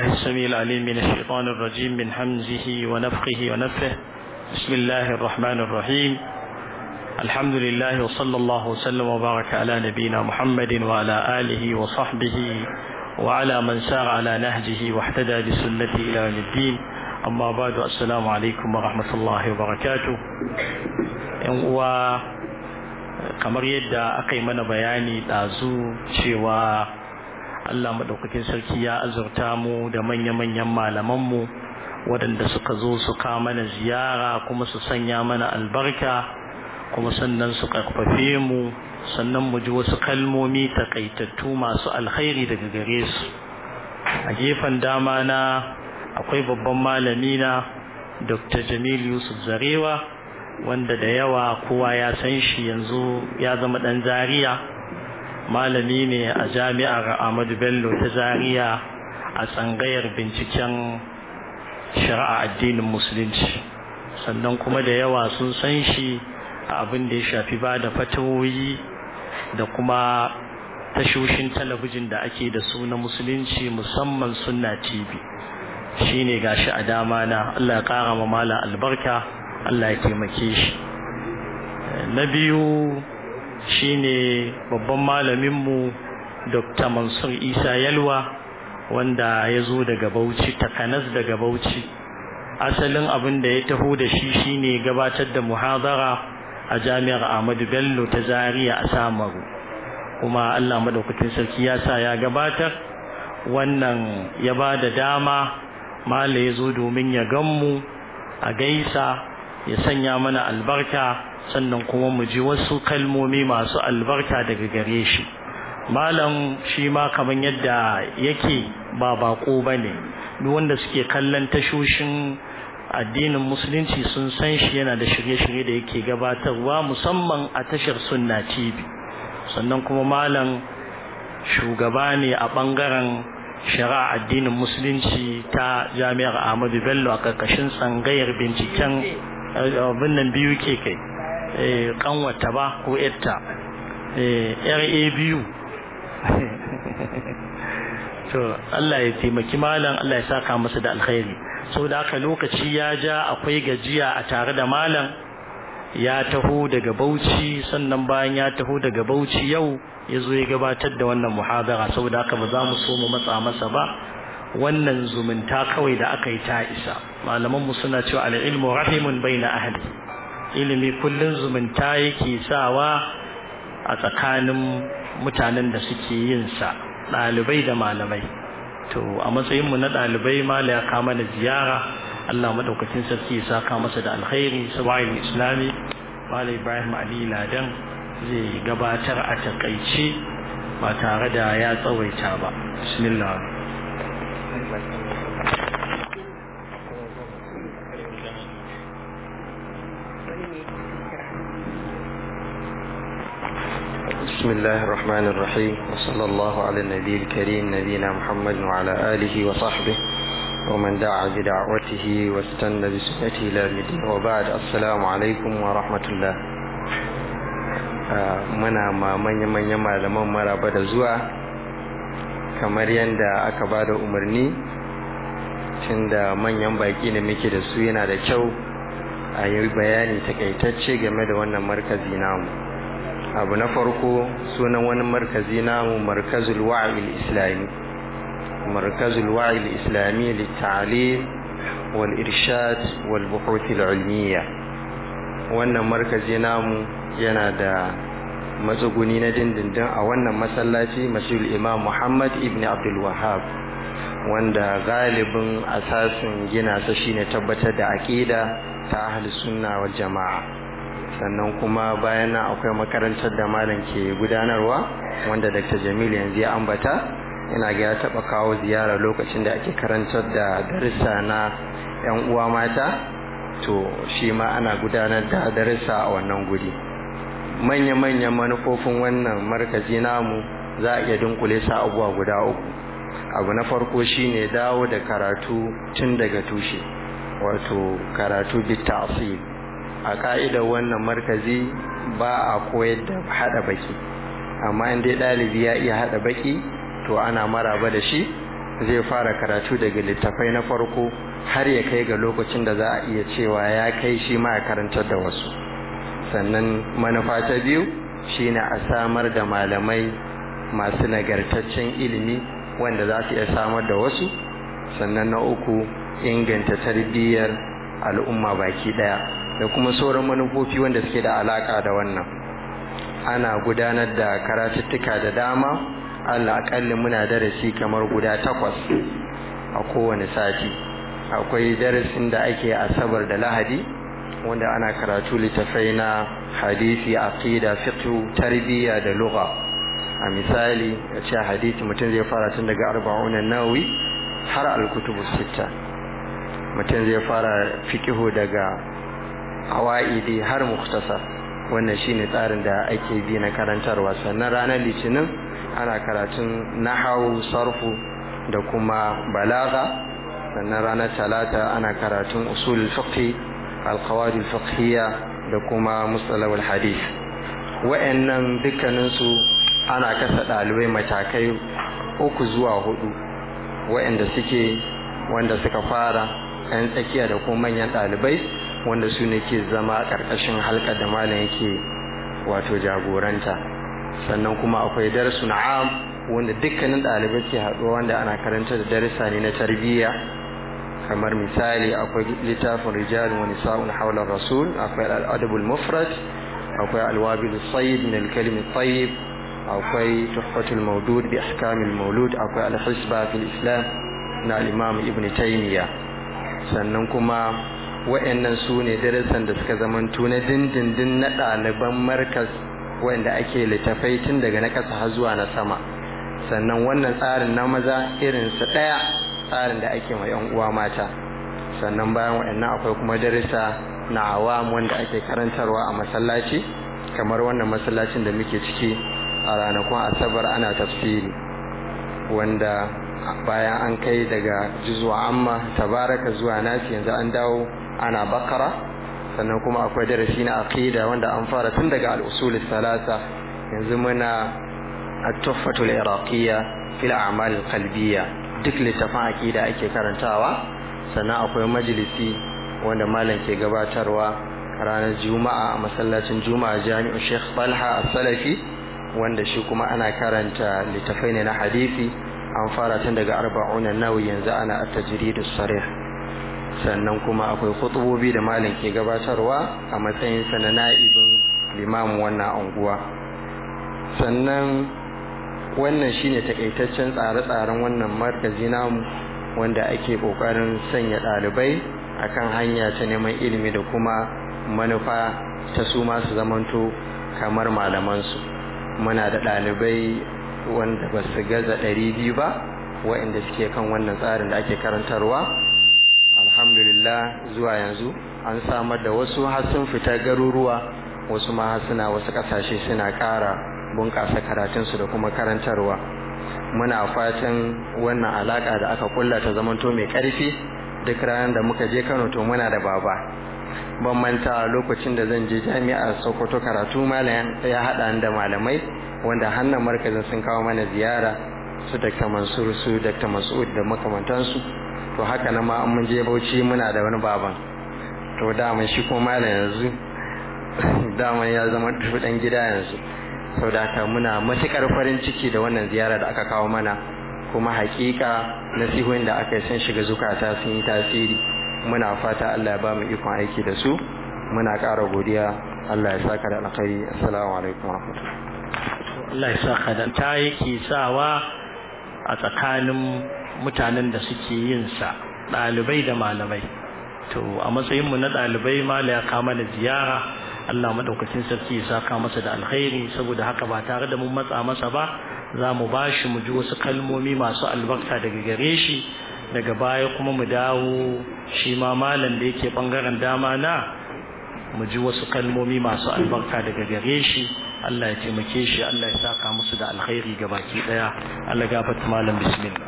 السميع العليم من الشيطان الرجيم من حمزه ونفخه ونفه بسم الله الرحمن الرحيم الحمد لله وصلى الله وسلم وبارك على نبينا محمد وعلى آله وصحبه وعلى من سار على نهجه واحتدى بسنته إلى يوم الدين أما بعد السلام عليكم ورحمة الله وبركاته و kamar yadda aka yi mana bayani ɗazu cewa Allah maɗaukakin sarki ya azurta mu da manya-manyan malamanmu waɗanda suka zo su kawo mana ziyara kuma su sanya mana albarka kuma sannan su ƙarfafe mu sannan mu ji wasu kalmomi takaitattu masu alkhairi daga gare su a gefen dama na akwai babban malami na dr jamil yusuf zarewa wanda da yawa kowa ya san shi yanzu ya zama ɗan zaria malami ne a jami'ar ahmadu bello ta zaria a tsangayar binciken shari'a addinin musulunci sannan kuma da yawa sun san shi a abin da ya shafi ba da fatawoyi da kuma tashoshin talabijin da ake da su na musulunci musamman sunna tv shine gashi a dama na allah ya kara ma mala albarka allah ya taimake shi na biyu shine babban malaminmu dr mansur isa yalwa wanda ya zo daga bauchi takanas daga bauchi asalin abin da ya taho da shi shine gabatar da muhadara a jami'ar ahmadu bello ta zaria a samaru kuma allah madaukakin sarki ya sa ya gabatar wannan ya ba da dama mala ya zo domin ya ganmu a gaisa ya sanya mana albarka sannan kuma mu ji wasu kalmomi masu albarka daga gare shi malam shi ma kamar yadda yake ba bako ba ne duk wanda suke kallon tashoshin addinin musulunci sun san shi yana da shirye-shirye da yake gabatarwa musamman a tashar sunna tv sannan kuma malam shugaba ne a bangaren shari'a addinin musulunci ta jami'ar ahmadu bello a karkashin tsangayar binciken abin nan biyu ke kai kanwata ba ko yarta ra biyu to Allah ya taimaki malam Allah ya saka masa da alkhairi saboda haka lokaci ya ja akwai gajiya a tare da malam ya taho daga Bauchi sannan bayan ya taho daga Bauchi yau ya zo ya gabatar da wannan muhadara saboda haka ba za mu so mu matsa masa ba wannan zumunta kawai da aka yi ta isa malaman mu suna cewa al-ilmu rahimun baina ahli ilimi kullun zumunta yake sawa a tsakanin mutanen da suke yin sa ɗalibai da malamai to a matsayin mu na ɗalibai mala ya kama da ziyara Allah madaukakin sarki ya saka masa da alkhairi sabai islami mala Ibrahim Ali Ladan zai gabatar a takaice ba tare da ya tsawaita ba bismillah بسم الله الرحمن الرحيم وصلى الله على النبي الكريم نبينا محمد وعلى آله وصحبه ومن دعا بدعوته واستنى بسنته إلى الدين وبعد السلام عليكم ورحمة الله muna ma manya-manyan malaman maraba da zuwa kamar yadda aka ba da umarni tun da manyan baki ne muke da su yana da kyau a yi bayani takaitacce game da wannan markazi namu abu na farko sunan wani markazi namu markazul wa'il islami markazul wa'il islami littalim wal irshad wal buhuth al ilmiya wannan markazi namu yana da matsuguni na dindindin a wannan masallaci masjidul imam muhammad ibn abdul wahab wanda galibin asasin gina sa shine tabbatar da aqida ta ahli sunna wal jama'a sannan kuma bayan nan akwai makarantar da malam ke gudanarwa wanda Dr. Jamil yanzu ya ambata ina ga ya taba kawo ziyara lokacin da ake karantar da darussa na yan uwa mata to shi ma ana gudanar da darussa a wannan guri manya-manyan manufofin wannan markazi namu za a iya dunkule sa abubuwa guda uku abu na farko shine dawo da karatu tun daga tushe wato karatu bit ta'sil a ka'idar wannan markazi ba a koyar da hada baki amma in dai ɗalibi ya iya hada baki to ana maraba da shi zai fara karatu daga littafai na farko har ya kai ga lokacin da za a iya cewa ya kai shi ma ya karantar da wasu sannan manufa ta biyu shine a samar da malamai masu nagartaccen ilimi wanda za su iya samar da wasu sannan na uku inganta tarbiyyar al'umma baki daya da kuma sauran manufofi wanda suke da alaka da wannan ana gudanar da karatuttuka da dama allah akalli muna darasi kamar guda takwas a kowane sati akwai darasin da ake asabar da lahadi wanda ana karatu littafai na hadisi aqida fiqh tarbiyya da lugha a misali ya ce hadisi mutum zai fara tun daga arba'un nawawi har al-kutubu sitta mutum zai fara fiqh daga awaidi har mukhtasar wannan shine tsarin da ake bi na karantarwa sannan ranar litinin ana karatun nahawu sarfu da kuma balaga sannan ranar talata ana karatun usulul fiqh alqawaid alfiqhiyya da kuma mustalahul hadith wa'annan dukkanin su ana kasa dalibai matakai uku zuwa hudu wa'anda suke wanda suka fara yan tsakiya da kuma manyan dalibai wanda su ne ke zama karkashin halkar da malam yake wato jagoranta sannan kuma akwai darasun am wanda dukkanin ɗalibai ke haɗuwa wanda ana karanta da darasa ne na tarbiyya kamar misali akwai littafin rijalun wani sa'un haular rasul akwai al'adabul mufrad akwai alwabil sayyid min alkalimi tayyib akwai tuhfatul maudud bi ahkamil maulud akwai alhisba fil islam na al-imam ibn taymiya sannan kuma wa'annan su ne darasan da suka zamanto na dindindin na ɗaliban markas wanda ake littafai tun daga na ƙasa har zuwa na sama sannan wannan tsarin na maza irinsa ɗaya tsarin da ake ma yan uwa mata sannan bayan waɗannan akwai kuma darasa na awam wanda ake karantarwa a masallaci kamar wannan masallacin da muke ciki a ranakun asabar ana tafsiri wanda bayan an kai daga juzuwa amma tabaraka zuwa nasi yanzu an dawo ana bakara sannan kuma akwai darasi na aqida wanda an fara tun daga al-usul salasa yanzu muna at-tuhfatul iraqiyya fil a'mal al-qalbiyya duk littafin aqida ake karantawa sannan akwai majalisi wanda malam ke gabatarwa ranar juma'a a masallacin juma'a jami'u sheikh talha as-salafi wanda shi kuma ana karanta littafai ne na hadisi an fara tun daga arba'una nawi yanzu ana at-tajrid as-sarih sannan kuma akwai khutubobi da malam ke gabatarwa a matsayin sa na na'ibin limamin wannan anguwa sannan wannan shine takaitaccen tsare-tsaren wannan markazi namu wanda ake kokarin sanya ɗalibai akan hanya ta neman ilimi da kuma manufa ta su masu zamanto kamar malamansu muna da ɗalibai wanda ba su gaza ɗari biyu ba waɗanda suke kan wannan tsarin da ake karantarwa alhamdulillah zuwa yanzu an samar da wasu har sun fita garuruwa wasu ma suna wasu ƙasashe suna ƙara bunƙasa karatunsu da kuma karantarwa muna fatan wannan alaƙa da aka kulla ta zamanto mai ƙarfi duk ranar da muka je kano to muna da baba ban manta lokacin da zan je jami'ar sokoto karatu malam ya haɗa da malamai wanda hannun markazin sun kawo mana ziyara su dr mansur su dr mas'ud da makamantansu to haka na ma mun je bauchi muna da wani baban to daman shi kuma malam yanzu daman ya zama dan gida yanzu sau da haka muna matukar farin ciki da wannan ziyara da aka kawo mana kuma hakika nasihohin da aka yi sun shiga zukata sun yi tasiri muna fata Allah ya ba mu ikon aiki da su muna ƙara godiya Allah ya saka da alkhairi assalamu alaikum warahmatullahi Allah ya saka da ta yake sawa a tsakanin mutanen da suke yin sa ɗalibai da malamai to a matsayin mu na ɗalibai mala ya kama da ziyara Allah madaukakin sarki ya saka masa da alkhairi saboda haka ba tare da mun matsa masa ba za mu bashi mu ji wasu kalmomi masu albarka daga gare shi daga baya kuma mu dawo shi ma malam da yake bangaren dama na mu ji wasu kalmomi masu albarka daga gare shi Allah ya taimake shi Allah ya saka musu da alkhairi ga baki daya Allah gafarta malam bismillah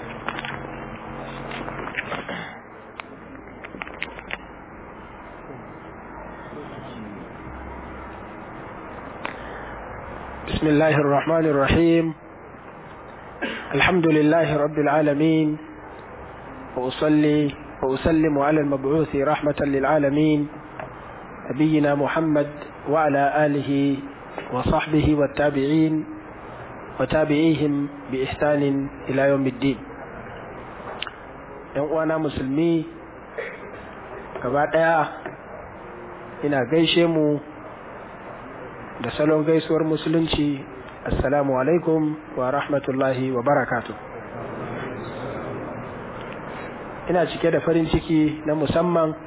بسم الله الرحمن الرحيم الحمد لله رب العالمين وأصلي وأسلم على المبعوث رحمة للعالمين نبينا محمد وعلى آله وصحبه والتابعين وتابعيهم بإحسان إلى يوم الدين وانا مسلمي gaba ɗaya ina gaishe mu da salon gaisuwar musulunci assalamu alaikum wa rahmatullahi wa barakatu ina cike da farin ciki na musamman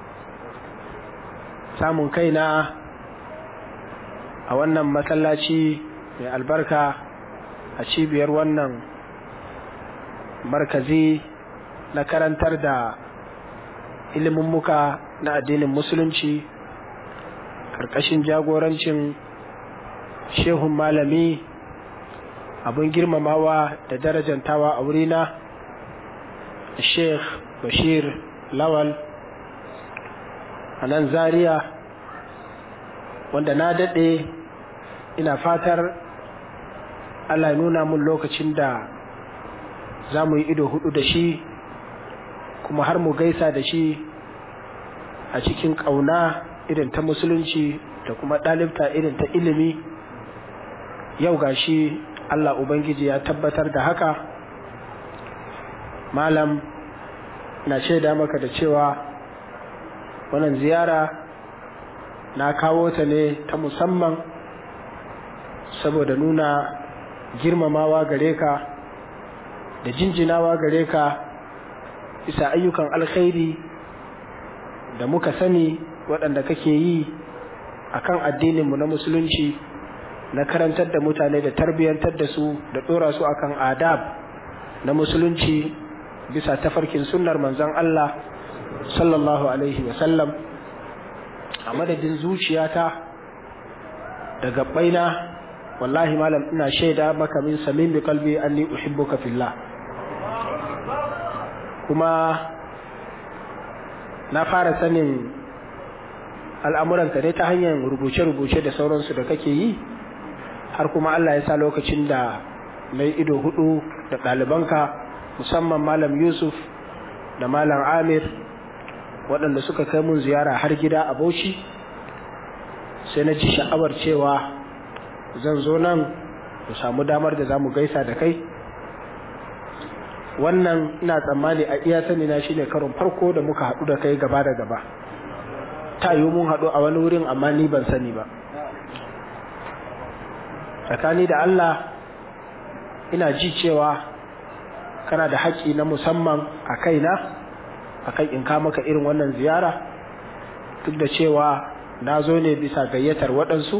samun kaina a wannan masallaci mai albarka a cibiyar wannan markazi na karantar da ilimin muka na addinin musulunci ƙarƙashin jagorancin shehun malami abin girmamawa da darajantawa a wurina sheikh bashir lawal a nan zaria wanda na daɗe ina fatar allah nuna mun lokacin da za mu yi ido hudu da shi kuma har mu gaisa da shi a cikin ƙauna irin ta musulunci da kuma ɗalibta irin ta ilimi yau ga shi Allah Ubangiji ya tabbatar da haka malam na shaida maka da cewa wannan ziyara na kawo ta ne ta musamman saboda nuna girmamawa gare ka da jinjinawa gare ka bisa ayyukan alkhairi da muka sani waɗanda kake yi a kan addininmu na musulunci na karantar da mutane da tarbiyyantar da su da ɗora su akan adab na musulunci bisa tafarkin sunnar manzon Allah sallallahu alaihi wasallam a madadin zuciyata da gabbaina wallahi malam ina shaida maka min samin bi kalbi anni uhibbuka fillah kuma na fara sanin al'amuranka dai ta hanyar rubuce-rubuce da sauransu da kake yi har kuma Allah ya sa lokacin da mai ido hudu da ɗalibanka musamman malam yusuf da malam amir waɗanda suka kai mun ziyara har gida a bauchi sai na ci sha'awar cewa zan zo nan mu samu damar da za mu gaisa da kai wannan ina tsammani a iya sani na shine karon farko da muka haɗu da kai gaba da gaba ta yi mun haɗu a wani wurin amma ni ban sani ba tsakani da Allah ina ji cewa kana da haƙƙi na musamman a kaina a kan in kama ka irin wannan ziyara duk da cewa na zo ne bisa gayyatar waɗansu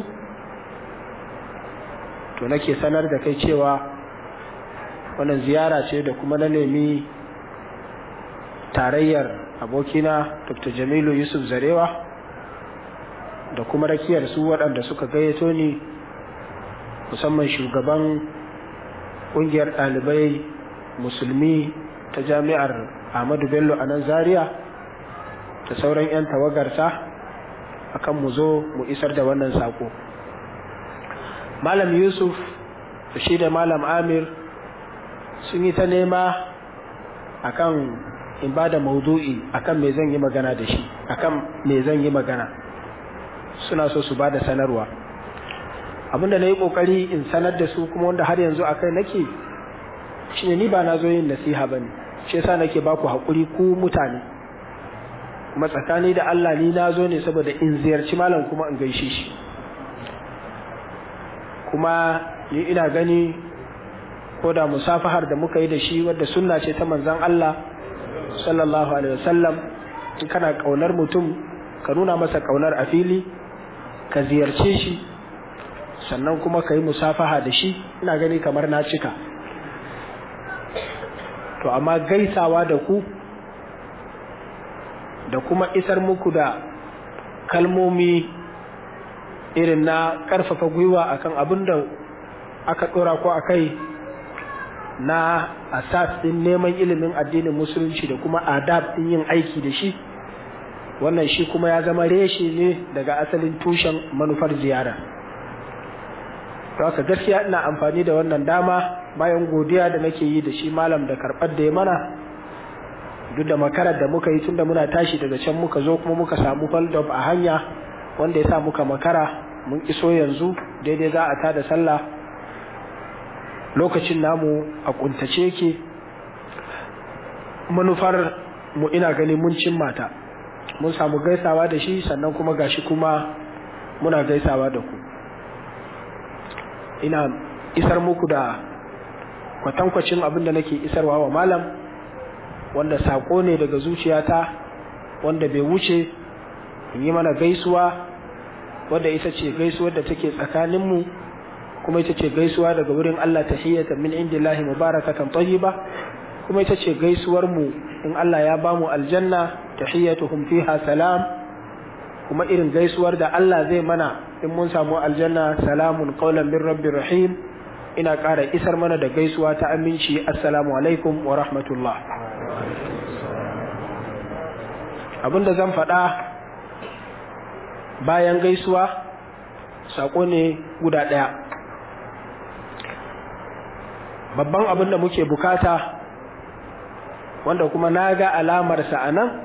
to nake sanar da kai cewa wannan ziyara ce da kuma na nemi tarayyar abokina dr jamilu yusuf zarewa da kuma rakiyar su waɗanda suka gayyato ni musamman shugaban ƙungiyar ɗalibai musulmi ta jami'ar ahmadu bello a nan zaria da sauran 'yan tawagarta akan mu zo mu isar da wannan saƙo malam yusuf da shi da malam amir sun yi ta nema akan in ba da maudu'i akan me zan yi magana da shi akan me zan yi magana suna so su ba da sanarwa abinda na yi kokari in sanar da su kuma wanda har yanzu akai nake shine ni ba na zo yin nasiha ba ne shi yasa nake ba ku haƙuri ku mutane kuma tsakani da Allah ni na zo ne saboda in ziyarci malam kuma in gaishe shi kuma ni ina gani ko da musafahar da muka yi da shi wadda sunna ce ta manzan Allah sallallahu alaihi wasallam in kana kaunar mutum ka nuna masa kaunar a fili ka ziyarce shi sannan kuma ka yi musafaha da shi ina gani kamar na cika to amma gaisawa da ku da kuma isar muku da kalmomi irin na ƙarfafa gwiwa akan abin da aka ɗora ko a kai na asas ɗin neman ilimin addinin musulunci da kuma adab ɗin yin aiki da shi wannan shi kuma ya zama reshe ne daga asalin tushen manufar ziyara haka gaskiya ina amfani da wannan dama bayan godiya da nake yi da shi malam da karɓar da ya mana duk da makarar da muka yi tunda muna tashi daga can muka zo kuma muka samu hold up a hanya wanda ya sa muka makara mun iso yanzu daidai za a tada sallah lokacin namu a kuntace yake manufar mu ina gani mun cimma ta mun samu gaisawa da shi sannan kuma gashi kuma muna gaisawa da ku ina isar muku da kwatankwacin abin da nake isarwa wa malam wanda sako ne daga zuciyata wanda bai wuce in yi mana gaisuwa wadda ita ce gaisuwar da take tsakaninmu kuma ita ce gaisuwa daga wurin Allah tahiyyatan min indillahi mubarakatan tayyiba kuma ita ce gaisuwar mu in Allah ya bamu aljanna tahiyyatuhum fiha salam kuma irin gaisuwar da Allah zai mana in mun samu aljanna salamun qaulan min rabbir rahim ina ƙara isar mana da gaisuwa ta aminci assalamu alaikum wa rahmatullah abinda zan faɗa bayan gaisuwa saƙo ne guda ɗaya babban abin da muke bukata wanda kuma na ga alamarsa a nan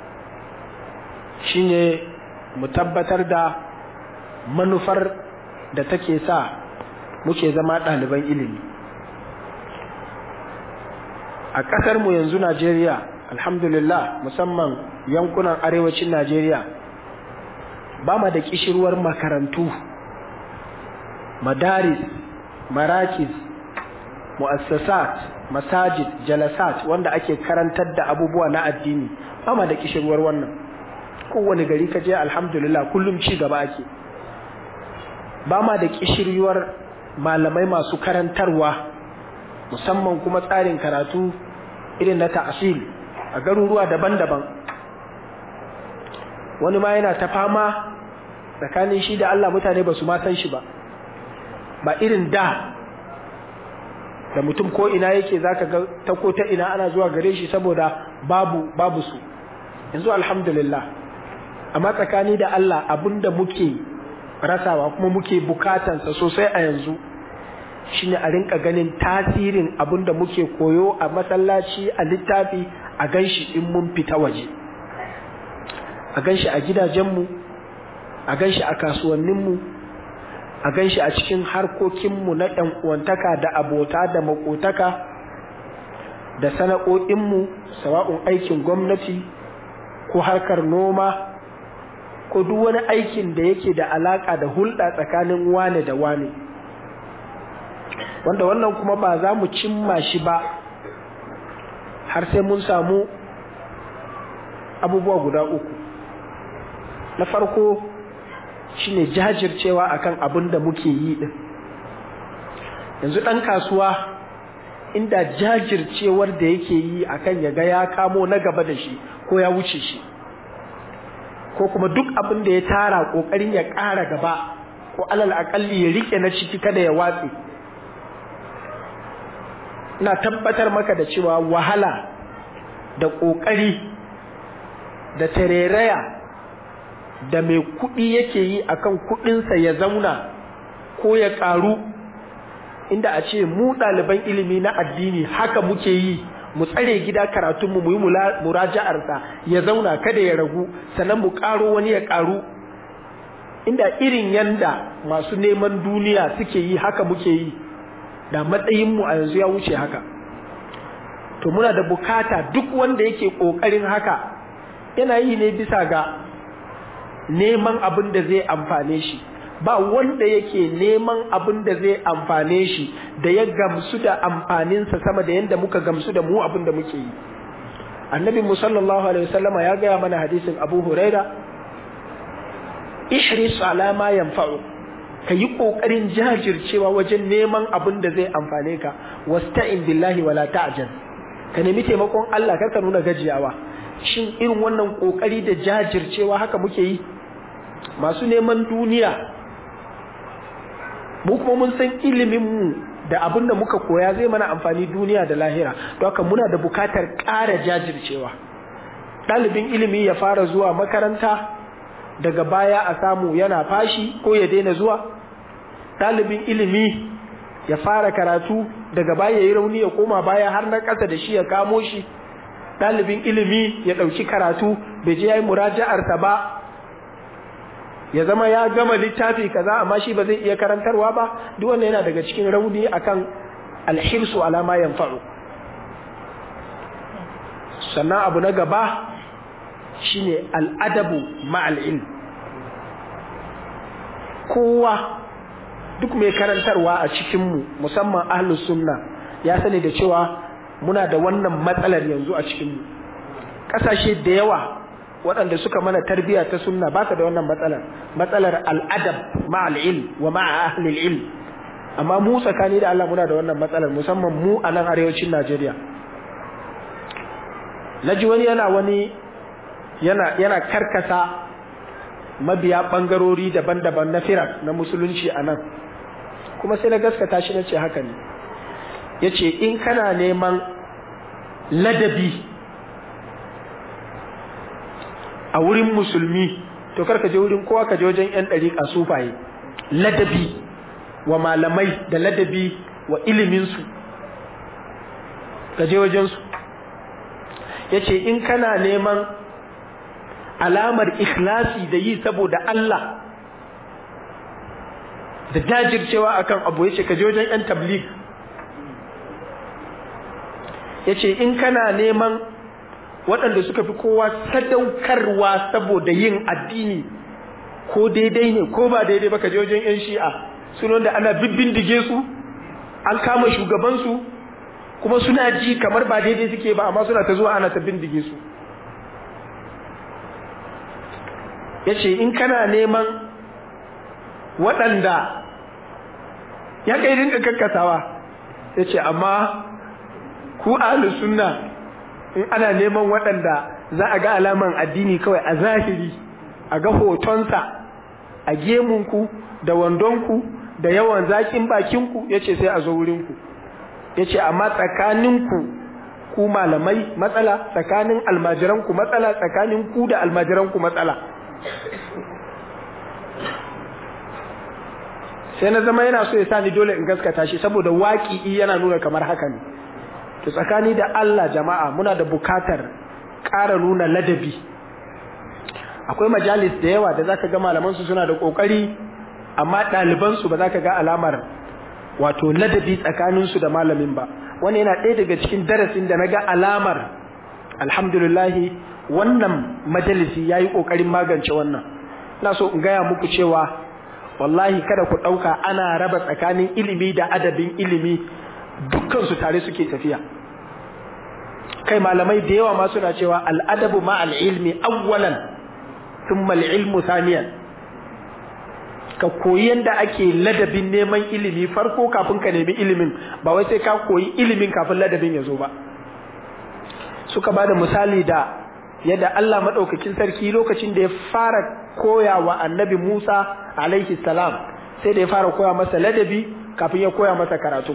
shine mu tabbatar da manufar da take sa muke zama ɗaliban ilimi a ƙasarmu yanzu najeriya alhamdulillah musamman yankunan arewacin najeriya ba ma da ƙishirwar makarantu madaris marakis mu'assasat masajid jalasat wanda ake karantar da abubuwa na addini ba ma da ƙishirwar wannan kowane gari ka je alhamdulillah kullum ci gaba ake ba ma da ƙishirwar malamai masu karantarwa musamman kuma tsarin karatu irin na ta'asil a garuruwa daban-daban wani ma yana ta fama tsakanin shi da Allah mutane ba su ma san shi ba ba irin da da mutum ko ina yake zaka ga ta ko ta ina ana zuwa gare shi saboda babu babu su yanzu alhamdulillah amma tsakani da Allah abinda muke rasawa kuma muke bukatansa sosai a yanzu shine a rinka ganin tasirin abinda muke koyo a masallaci a littafi a ganshi in mun fita waje a ganshi a gidajenmu a ganshi a kasuwanninmu a ganshi a cikin harkokinmu na ɗan uwantaka da abota da makotaka da sana'o'inmu sawa'un aikin gwamnati ko harkar noma ko duk wani aikin da yake da alaka da hulɗa tsakanin wane da wane wanda wannan kuma ba za mu cimma shi ba har sai mun samu abubuwa guda uku na farko shine jajircewa akan abin da muke yi din yanzu ɗan kasuwa inda jajircewar da yake yi akan ya ga ya kamo na gaba da shi ko ya wuce shi ko kuma duk abin da ya tara ƙoƙarin ya ƙara gaba ko alal aƙalli ya rike na ciki kada ya watse ina tabbatar maka da cewa wahala da ƙoƙari da tareraya da mai kuɗi yake yi akan kuɗinsa ya zauna ko ya ƙaru inda a ce mu ɗaliban ilimi na addini haka muke yi mu tsare gida karatunmu mu yi muraja'arsa ya zauna kada ya ragu sannan mu ƙaro wani ya ƙaru inda irin yanda masu neman duniya suke yi haka muke yi da matsayinmu a yanzu ya wuce haka to muna da bukata duk wanda yake ƙoƙarin haka yana yi ne bisa ga neman abin da zai amfane shi ba wanda yake neman abin da zai amfane shi da ya gamsu da amfaninsa sama da yadda muka gamsu da mu abin da muke yi annabi mu sallallahu alaihi wasallama ya gaya mana hadisin abu huraira ihris ala ma yanfa'u ka yi kokarin jajircewa wajen neman abin da zai amfane ka wasta'in billahi wala ta'jal ka nemi taimakon Allah kar ka nuna gajiyawa shin irin wannan kokari da jajircewa haka muke yi masu neman duniya mu kuma mun san ilimin mu da abin da muka koya zai mana amfani duniya da lahira don haka muna da bukatar ƙara jajircewa ɗalibin ilimi ya fara zuwa makaranta daga baya a samu yana fashi ko ya daina zuwa ɗalibin ilimi ya fara karatu daga baya ya yi rauni ya koma baya har na ƙasa da shi ya kamo shi ɗalibin ilimi ya ɗauki karatu bai je ya yi muraja'arsa ba ya zama ya gama littafi kaza amma shi ba zai iya karantarwa ba duk wannan yana daga cikin rauni akan alhirsu alama yanfa'u sannan abu na gaba shine al'adabu ma'al ilm kowa duk mai karantarwa a cikinmu musamman ahlus sunna ya sani da cewa muna da wannan matsalar yanzu a cikinmu ƙasashe da yawa waɗanda suka mana tarbiyya ta sunna ba da wannan matsalar matsalar al'adab ma'al ilm wa ma'a ahlil ilm amma mu tsakani da Allah muna da wannan matsalar musamman mu a nan arewacin Najeriya naji wani yana wani yana yana karkasa mabiya bangarori daban-daban na firak na musulunci a nan kuma sai na gaskata shi nace haka ne yace in kana neman ladabi a wurin musulmi to kar ka je wurin kowa ka je wajen yan dariƙa sufaye ladabi wa malamai da ladabi wa iliminsu ka je wajensu ya ce in kana neman alamar ikhlasi da yi saboda Allah da jajircewa akan abu ya ce ka je wajen 'yan tablig ya ce in kana neman waɗanda suka fi kowa sadaukarwa saboda yin addini ko daidai ne ko ba daidai ba ka je wajen 'yan shi'a sunan da ana bibbindige su an kama shugabansu kuma suna ji kamar ba daidai suke ba amma suna ta zuwa ana ta bindige su ya ce in kana neman waɗanda ya kai rinka kakkasawa ya ce amma ku ahlus sunna in ana neman waɗanda za a ga alaman addini kawai a zahiri a ga hotonsa a gemunku da wandonku da yawan zakin bakinku ya ce sai a zo wurinku ya ce amma tsakaninku ku malamai matsala tsakanin almajiranku matsala tsakanin ku da almajiranku matsala sai na zama yana so ya sani dole in gaskata shi saboda waƙi yana nuna kamar haka ne to tsakani da Allah jama'a muna da bukatar ƙara nuna ladabi akwai majalis da yawa da zaka ga malaman su suna da kokari amma ɗaliban su ba za ka ga alamar wato ladabi tsakanin su da malamin ba wani yana ɗaya daga cikin darasin da na ga alamar alhamdulillah wannan majalisi yayi kokarin magance wannan ina so in gaya muku cewa wallahi kada ku ɗauka ana raba tsakanin ilimi da adabin ilimi dukkan su tare suke tafiya kai malamai da yawa ma suna cewa al'adabu ma al'ilmi awwalan thumma al'ilmu thaniyan ka koyi yanda ake ladabin neman ilimi farko kafin ka nemi ilimin ba wai sai ka koyi ilimin kafin ladabin ya zo ba suka bada misali da yadda Allah madaukakin sarki lokacin da ya fara koya wa annabi Musa alaihi salam sai da ya fara koya masa ladabi kafin ya koya masa karatu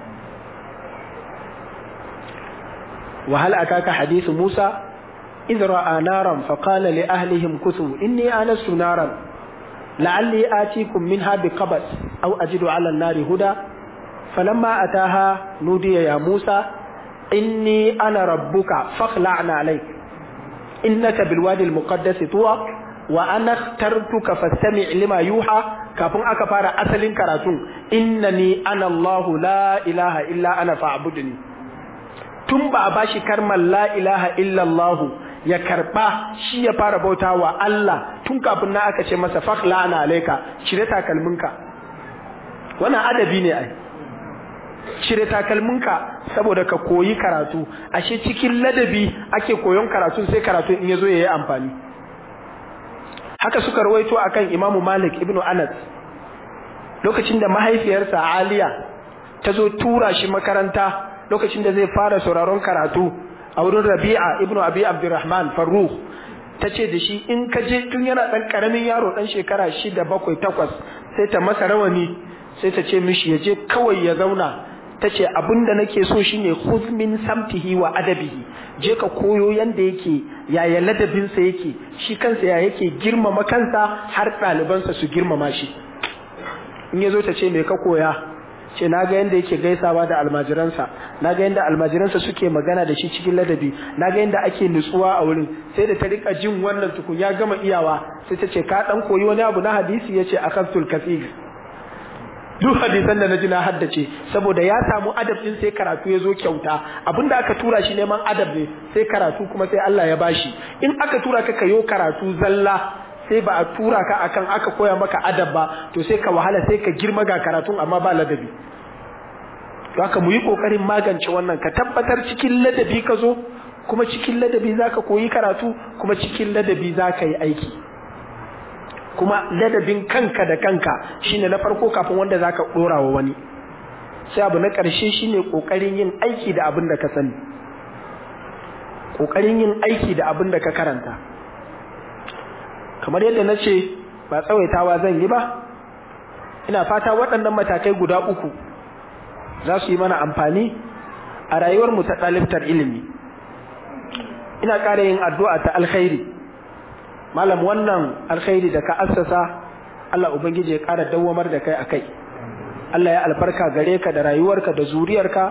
وهل أتاك حديث موسى إذ رأى نارا فقال لأهلهم كثوا إني آنست نارا لعلي آتيكم منها بقبس أو أجد على النار هدى فلما أتاها نودي يا موسى إني أنا ربك فاخلعنا عليك إنك بالوادي المقدس طوى وأنا اخترتك فاستمع لما يوحى كافون أكفار أسل كراتون إنني أنا الله لا إله إلا أنا فاعبدني tun ba a bashi karmar la ilaha illallahu ya karba shi ya fara bauta wa Allah tun kafin na aka ce masa fakhla ana alaika cire takalminka wannan adabi ne ai cire takalminka saboda ka koyi karatu ashe cikin ladabi ake koyon karatu sai karatu in yazo yayi amfani haka suka rawaito akan Imam Malik ibn Anas lokacin da mahaifiyarsa Aliya ta zo tura shi makaranta lokacin da zai fara sauraron karatu a wurin Rabi'a ibn Abi Abdurrahman Farruh tace da shi in ka je tun yana dan karamin yaro dan shekara 6 7 8 sai ta masa rawani sai ta ce mishi ya je kawai ya zauna tace abinda nake so shine khudh min samtihi wa adabihi je ka koyo yanda yake yaya ladabin sa yake shi kansa ya yake girmama kansa har ɗalibansa su girmama shi in yazo ta ce me ka koya ce na ga yadda yake gaisawa da almajiransa na ga yadda almajiransa suke magana da shi cikin ladabi na ga yadda ake nutsuwa a wurin sai da ta rika jin wannan tukun ya gama iyawa sai ta ce ka dan koyi wani abu na hadisi yace akhadtul kathir duk hadisan da naji na haddace saboda ya samu adab din sai karatu ya zo kyauta abinda aka tura shi neman adab ne sai karatu kuma sai Allah ya bashi in aka tura ka kayo karatu zalla sai ba a tura ka akan aka koya maka adab ba to sai ka wahala sai ka girma ga karatun amma ba ladabi to haka mu yi kokarin magance wannan ka tabbatar cikin ladabi ka zo kuma cikin ladabi zaka koyi karatu kuma cikin ladabi zaka yi aiki kuma ladabin kanka da kanka shine na farko kafin wanda zaka dora wa wani sai abu na ƙarshe shine kokarin yin aiki da abin da ka sani kokarin yin aiki da abin da ka karanta kamar yadda na ce ba tsawaitawa zan yi ba ina fata waɗannan matakai guda uku za su yi mana amfani a rayuwarmu ta ɗalibtar ilimi ina ƙara yin addu'a ta alkhairi malam wannan alkhairi da ka assasa Allah ubangiji ya ƙara dawwamar da kai a kai Allah ya albarka gare ka da rayuwarka da zuriyarka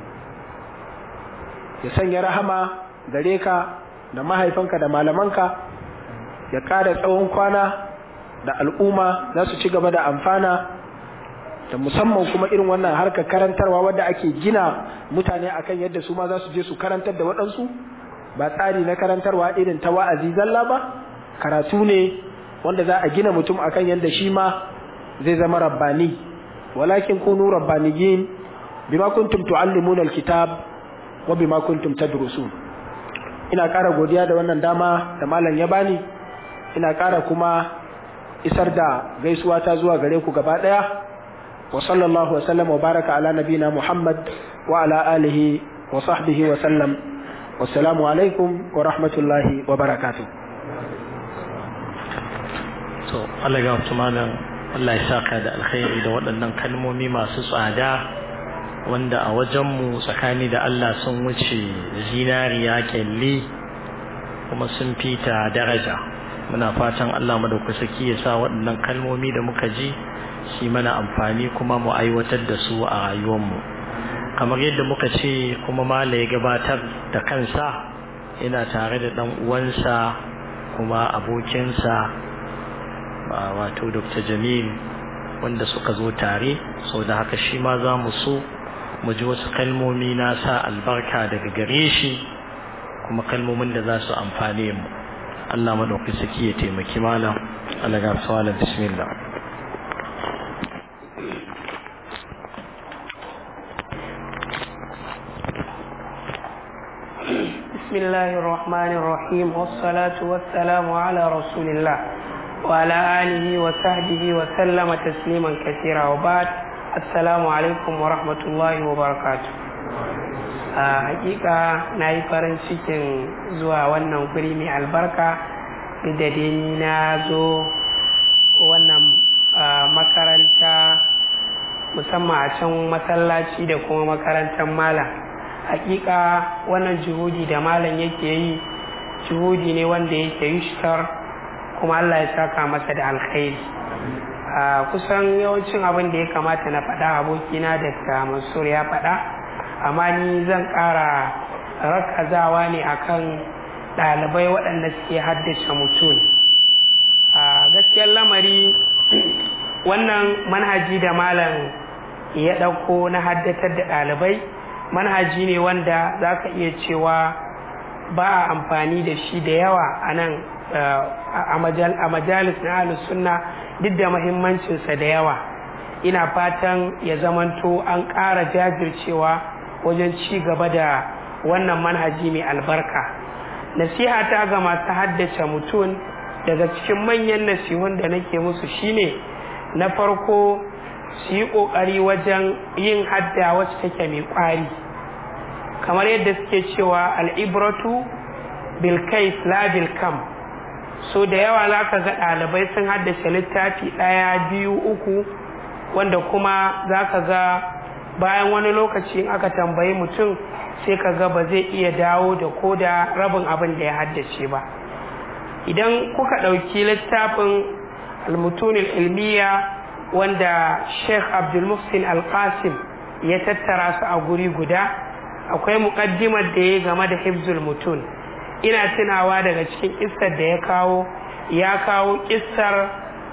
ya sanya rahama gare ka da mahaifanka da malamanka ya ƙara tsawon kwana da al'umma za su ci gaba da amfana da musamman kuma irin wannan harkar karantarwa wadda ake gina mutane akan yadda su ma za su je su karantar da waɗansu ba tsari na karantarwa irin ta wa'azi zalla ba karatu ne wanda za a gina mutum akan yadda shi ma zai zama rabbani walakin kunu rabbaniyin bima kuntum tuallimuna alkitab wa bima kuntum tadrusun ina ƙara godiya da wannan dama da malam ya bani ina ƙara kuma isar da gaisuwa ta zuwa gare ku gaba ɗaya wa sallallahu wa sallam wa baraka ala nabina muhammad wa ala alihi wa sahbihi wa sallam wassalamu alaikum wa rahmatullahi wa barakatuh to Allah ga malam Allah ya saka da alkhairi da waɗannan kalmomi masu tsada wanda a wajenmu tsakani da Allah sun wuce zinariya kyalli kuma sun fita daraja muna fatan Allah madaukaki ya sa waɗannan kalmomi da muka ji shi mana amfani kuma mu aiwatar da su a rayuwarmu kamar yadda muka ce kuma mala ya gabatar da kansa yana tare da ɗan uwansa kuma abokinsa wato Dr. Jamil wanda suka zo tare sau da haka shi ma za mu so mu ji wasu kalmomi na sa albarka daga gare shi kuma kalmomin da za su amfane mu Allah maɗauki saki ya taimaki malam Allah ga malam bismillah بسم الله الرحمن الرحيم والصلاة والسلام على رسول الله وعلى آله وصحبه وسلم تسليما كثيرا وبعد السلام عليكم ورحمة الله وبركاته a hakika na yi farin cikin zuwa wannan guri mai albarka da dai na zo wannan makaranta musamman a can masallaci da kuma makarantar malam hakika wannan juhudi da malam yake yi juhudi ne wanda yake yushtar kuma Allah ya saka masa da alkhairi a kusan yawancin abin da ya kamata na faɗa abokina da mansur ya faɗa amma ni zan ƙara rakazawa ne akan ɗalibai waɗanda suke haddace mutum a gaskiyar lamari wannan manhaji da malam ya ɗauko na haddatar da ɗalibai manhaji ne wanda za ka iya cewa ba a amfani da shi da yawa a nan a majalis na ahlus sunna duk da mahimmancinsa da yawa ina fatan ya zamanto an ƙara jajircewa wajen ci gaba da wannan manhaji mai albarka nasiha ta ga masu haddace mutum daga cikin manyan nasihun da nake musu shine na farko su yi ƙoƙari wajen yin hadda wacce take mai ƙwari kamar yadda suke cewa al'ibratu bilkais la bilkam so da yawa za ka ga ɗalibai sun haddace littafi ɗaya biyu uku wanda kuma za ka ga bayan wani lokaci in aka tambayi mutum sai ka ga ba zai iya dawo da ko da rabin abin da ya haddace ba idan kuka ɗauki littafin almutunil ilmiya wanda sheikh abdulmuhsin alkasim ya tattara su a guri guda akwai muƙaddimar da ya game da hibzul mutun ina tunawa daga cikin kissar da ya kawo ya kawo kissar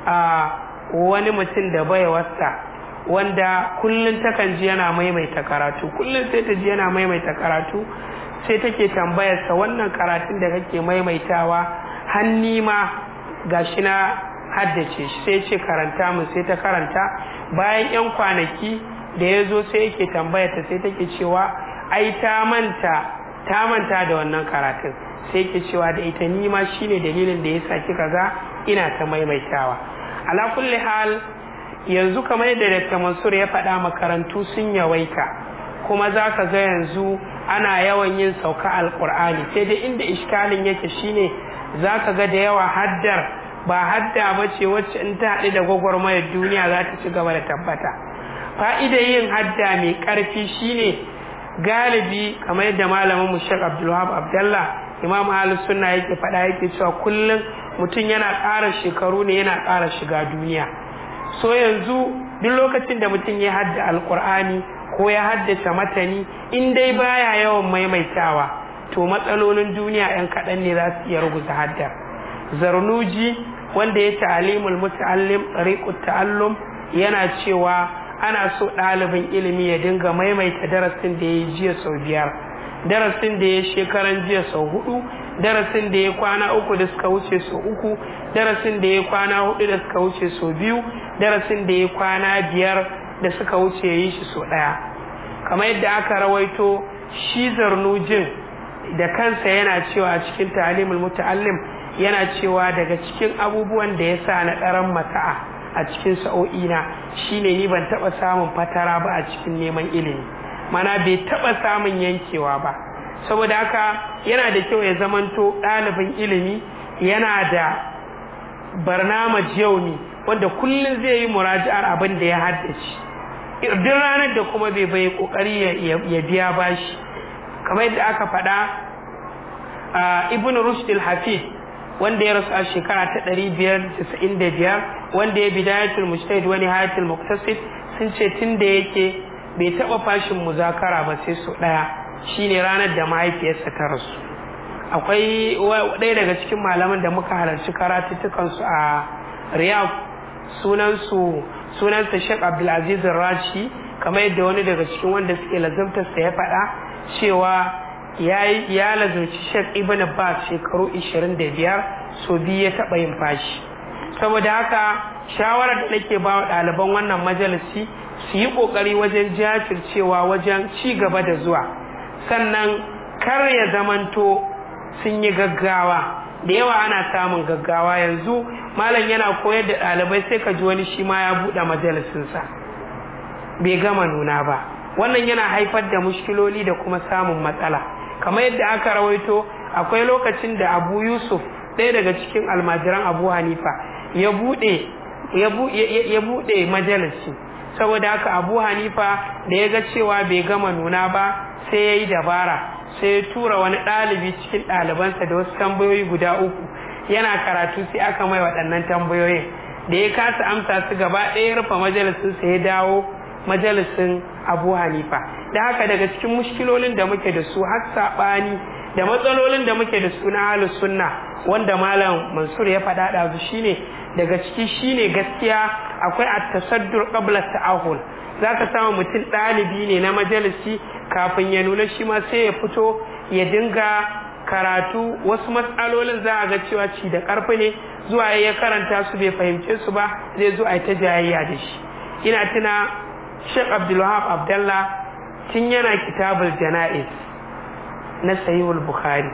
a wani mutum da bai wasta wanda kullum takan ji yana maimaita karatu kullum sai ta ji yana maimaita karatu sai take tambayarsa wannan karatun da kake maimaitawa hanni ma gashi na haddace shi sai ce karanta mun sai ta karanta bayan yan kwanaki da ya zo sai yake tambayarta sai take cewa ai ta manta ta manta da wannan karatun sai ke cewa da ita ni ma shine dalilin da yasa kika ga ina ta maimaitawa ala kulli hal yanzu kamar yadda Dr. Mansur ya faɗa makarantu sun yawaita kuma za ka ga yanzu ana yawan yin sauka alkur'ani sai dai inda iskalin yake shine za ka ga da yawa haddar ba hadda ba ce wacce in ta haɗu da gwagwarmayar duniya za ta ci gaba da tabbata fa'idar yin hadda mai ƙarfi shine galibi kamar yadda malamin mu Sheikh Abdulwahab Abdallah Imam Ahlus Sunna yake faɗa yake cewa kullum mutum yana ƙara shekaru ne yana ƙara shiga duniya so yanzu duk lokacin da mutum ya hadda alkur'ani ko ya haddace matani in dai baya yawan maimaitawa to matsalolin duniya yan kaɗan ne za su iya ruguza haddar zarnuji wanda ya ta'alimul muta'allim tariqut ta'allum yana cewa ana so ɗalibin ilimi ya dinga maimaita darasin da ya yi jiya sau biyar darasin da ya shekaran jiya sau hudu darasin da ya kwana uku da suka wuce sau uku darasin da ya kwana hudu da suka wuce sau biyu darasin da ya kwana biyar da suka wuce ya yi shi sau ɗaya kamar yadda aka rawaito shi zarnujin da kansa yana cewa a cikin talimul muta'allim yana cewa daga cikin abubuwan da ya sa na ɗaran mata'a a cikin sa'o'ina shine ni ban taɓa samun fatara ba a cikin neman ilimi mana bai taɓa samun yankewa ba saboda haka yana da kyau ya zamanto ɗalibin ilimi yana da barnamaj yaumi wanda kullum zai yi muraji'ar abin da ya haddace duk ranar da kuma bai bai kokari ya biya bashi kamar yadda aka faɗa ibn rushd al-hafid wanda ya rasu a shekara ta 595 wanda ya bidayatul mujtahid wa nihayatul muqtasid sun ce tun da yake bai taɓa fashin muzakara ba sai su ɗaya shine ranar da mahaifiyarsa ta rasu akwai ɗaya daga cikin malaman da muka halarci karatuttukansu a riyadh sunansu sunansa Sheikh Abdulaziz Rashi kamar yadda wani daga cikin wanda suke lazumtarsa ya faɗa cewa ya lazumci Sheikh Ibn Abbas shekaru 25 so biyu ya taɓa yin fashi saboda haka shawarar da nake ba wa ɗaliban wannan majalisi su yi ƙoƙari wajen jajircewa wajen ci gaba da zuwa sannan kar ya zamanto sun yi gaggawa da yawa ana samun gaggawa yanzu malam yana koyar da ɗalibai sai ka ji wani shi ma ya buɗe majalisinsa bai gama nuna ba wannan yana haifar da mushkiloli da kuma samun matsala kamar yadda aka rawaito akwai lokacin da abu yusuf ɗaya daga cikin almajiran abu hanifa ya buɗe ya buɗe majalisi saboda haka abu hanifa da ya ga cewa bai gama nuna ba sai ya yi dabara sai ya tura wani ɗalibi cikin ɗalibansa da wasu tambayoyi guda uku yana karatu sai aka mai waɗannan tambayoyin da ya kasa amsa su gaba ɗaya rufe majalisinsa ya dawo majalisin abu hanifa da haka daga cikin mushkilolin da muke da su har saɓani da matsalolin da muke da su na halin sunna wanda malam mansur ya faɗa ɗazu shine daga ciki shine gaskiya akwai at-tasaddur qabla ta'ahul zaka samu mutum ɗalibi ne na majalisi kafin ya nuna shi ma sai ya fito ya dinga karatu wasu matsalolin za a ga cewa ci da ƙarfi ne zuwa ya karanta su bai fahimce su ba zai zo a ta jayayya da shi ina tuna Sheikh Abdulwahab Abdallah tun yana kitabul jana'iz na Sahihul Bukhari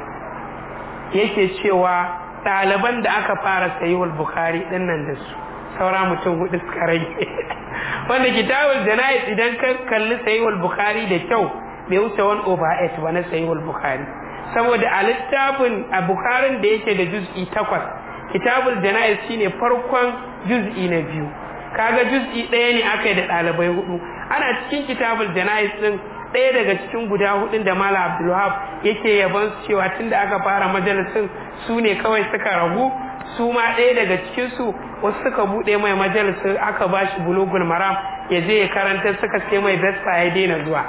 yake cewa ɗaliban da aka fara Sahihul Bukhari ɗin nan da su saura mutum hudu suka rage wanda kitabul jana'iz idan ka kalli Sahihul Bukhari da kyau bai wuce 1 over 8 ba na Sahihul Bukhari saboda a littafin a Bukharin da yake da juz'i takwas kitabul jana'iz shine farkon juz'i na biyu kaga juz'i ɗaya ne aka yi da ɗalibai hudu ana cikin kitabul jana'iz din ɗaya daga cikin guda hudun da Malam Abdulwahab yake yaban su cewa tunda aka fara majalisin su ne kawai suka ragu su ma ɗaya daga cikinsu wasu suka buɗe mai majalisun aka ba shi bulugul maram ya je ya karanta suka sai mai besta ya daina zuwa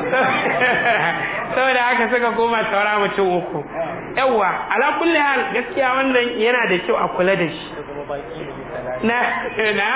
saboda haka suka koma saura mutum uku yawwa ala kulli hal gaskiya wannan yana da kyau a kula da shi na na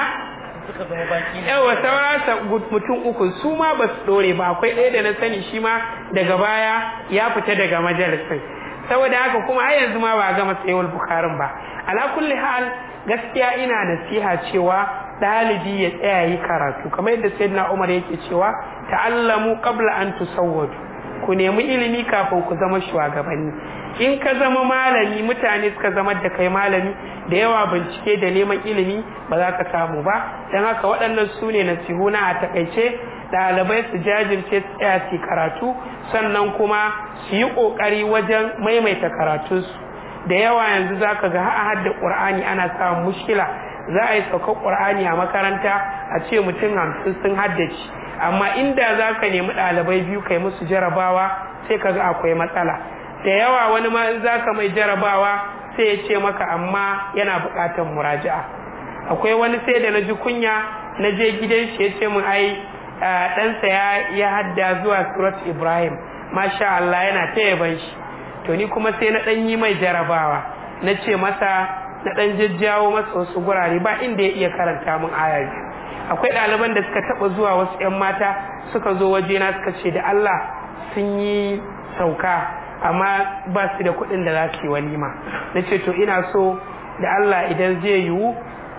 yawa saura mutum uku su ma ba su dore ba akwai ɗaya da na sani shi ma daga baya ya fita daga majalisin saboda haka kuma har yanzu ma ba a gama tsayuwar bukarin ba ala kulli hal gaskiya ina nasiha cewa ɗalibi ya tsaya yi karatu kamar yadda sayyidina umar yake cewa ta'allamu qabla an tusawwadu ku nemi ilimi kafin ku zama shugabanni in ka zama malami mutane suka zama da kai malami da yawa bincike da neman ilimi ba za ka samu ba don haka waɗannan su ne nasihuna a takaice ɗalibai su jajirce su tsaya su karatu sannan kuma su yi ƙoƙari wajen maimaita karatunsu da yawa yanzu za ka ga a hadda ƙur'ani ana samun mushkila za a yi saukar ƙur'ani a makaranta a ce mutum hamsin sun haddace amma inda za ka nemi ɗalibai biyu kai musu jarabawa sai ka ga akwai matsala da yawa wani ma in za ka mai jarabawa sai ya ce maka amma yana buƙatar muraja'a akwai wani sai da na ji kunya na je gidan shi ya ce min ai ɗansa ya hadda zuwa surat ibrahim masha Allah yana ta yaban shi to ni kuma sai na ɗan yi mai jarabawa na ce masa na ɗan jajjawo masa wasu gurare ba inda ya iya karanta min aya biyu akwai ɗaliban da suka taɓa zuwa wasu 'yan mata suka zo wajena suka ce da Allah sun yi sauka amma ba su da kuɗin da za su yi walima na ce to ina so da Allah idan zai yiwu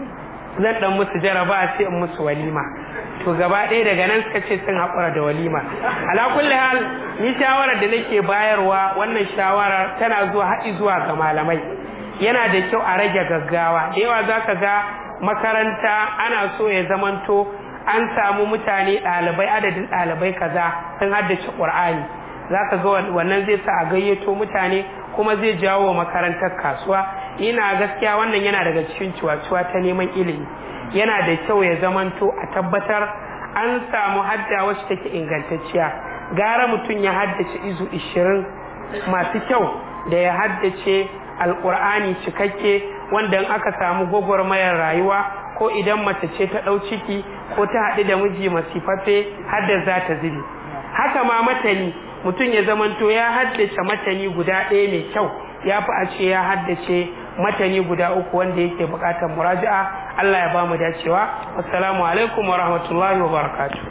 zan ɗan musu jaraba sai in musu walima to gaba ɗaya daga nan suka ce sun haƙura da walima ala kulli hal ni shawarar da nake bayarwa wannan shawarar tana zuwa haɗi zuwa ga malamai yana da kyau a rage gaggawa da yawa za ka ga makaranta ana so ya zamanto an samu mutane ɗalibai adadin ɗalibai kaza sun haddace ƙur'ani za ka ga wannan zai sa a gayyato mutane kuma zai jawo wa makarantar kasuwa ina gaskiya wannan yana daga cikin ciwaciwa ta neman ilimi yana da kyau ya zamanto a tabbatar an samu hadda wacce take ingantacciya gara mutum ya haddace izu ishirin masu kyau da ya haddace alƙur'ani cikakke wanda in aka samu gwagwarmayar rayuwa ko idan mace ce ta ɗau ciki ko ta haɗu da miji masifaffe hadda za ta zube haka ma matani mutum ya zamanto ya haddace matani guda ɗaya mai kyau ya fi a ce ya haddace matani guda uku wanda yake buƙatar muraja'a Allah ya ba mu dacewa assalamu alaikum wa rahmatullahi wa barakatuh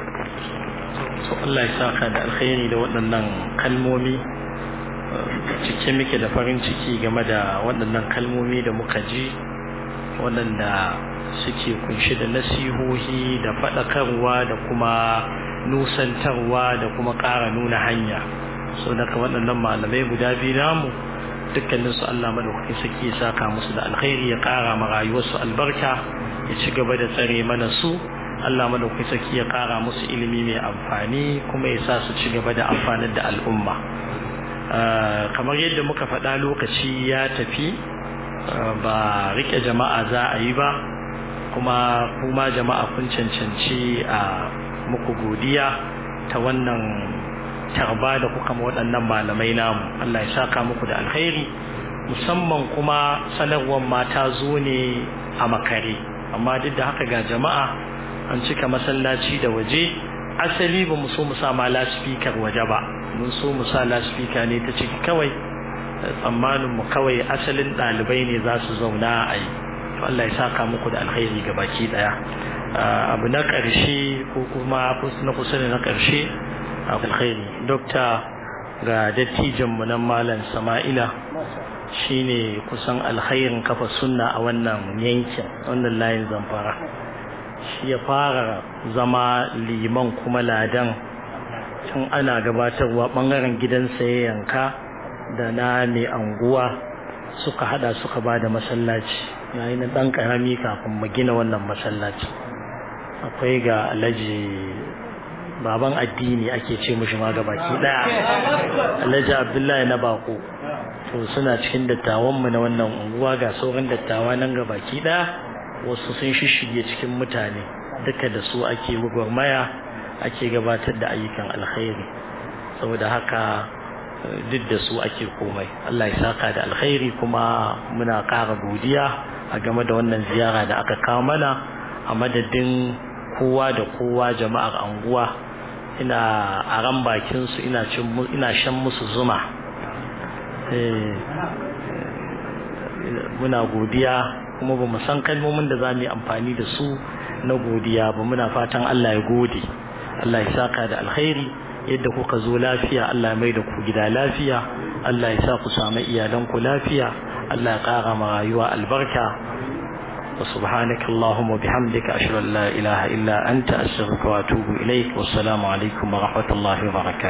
to Allah ya saka da alkhairi da waɗannan kalmomi cike muke da farin ciki game da waɗannan kalmomi da muka ji waɗanda suke kunshi da nasihohi da faɗakarwa da kuma nusantarwa da kuma ƙara nuna hanya so daga waɗannan malamai guda biyu namu dukkanin su Allah madaukakin saki ya saka musu da alkhairi ya ƙara ma rayuwarsu albarka ya ci gaba da tsare mana su Allah madaukakin saki ya ƙara musu ilimi mai amfani kuma ya sa su ci gaba da amfanar da al'umma kamar yadda muka faɗa lokaci ya tafi ba rike jama'a za a yi ba kuma kuma jama'a kun cancanci a muku godiya ta wannan tarba da kuka ma waɗannan malamai namu Allah ya saka muku da alkhairi musamman kuma sanarwar mata zo ne a makare amma duk da haka ga jama'a an cika masallaci da waje asali ba mu so mu sa ma laspikar waje ba mun so mu sa laspika ne ta ciki kawai tsammanin mu kawai asalin ɗalibai ne za su zauna a yi to Allah ya saka muku da alkhairi ga baki daya abu na ƙarshe ko kuma na kusa da na ƙarshe alkhairi dokta ga dattijan mu nan malam Sama'ila shine kusan alkhairin kafa sunna a wannan yankin wannan layin zamfara shi ya fara zama liman kuma ladan tun ana gabatarwa bangaren gidansa ya yanka da na mai anguwa suka hada suka ba da masallaci yayi na dan karami kafin mu gina wannan masallaci akwai ga alhaji baban addini ake ce mishi ma baki daya alhaji abdullahi na bako to suna cikin dattawan mu na wannan unguwa ga sauran dattawa nan baki daya wasu sun shishige cikin mutane duka da su ake gwagwarmaya ake gabatar da ayyukan alkhairi saboda haka duk da su ake komai Allah ya saka da alkhairi kuma muna ƙara godiya a game da wannan ziyara da aka kawo mana a madadin kowa da kowa jama'ar anguwa ina a ran bakin su ina cin ina shan musu zuma muna godiya kuma ba mu san kalmomin da za mu yi amfani da su na godiya ba muna fatan Allah ya gode Allah ya saka da alkhairi yadda kuka zo lafiya Allah mai da ku gida lafiya Allah ya sa ku samu iyalanku lafiya Allah ya ƙara ma rayuwa albarka wa subhanaka Allahumma bihamdika ashhadu an la ilaha illa anta astaghfiruka wa atubu ilaik wassalamu alaikum wa rahmatullahi wa barakatuh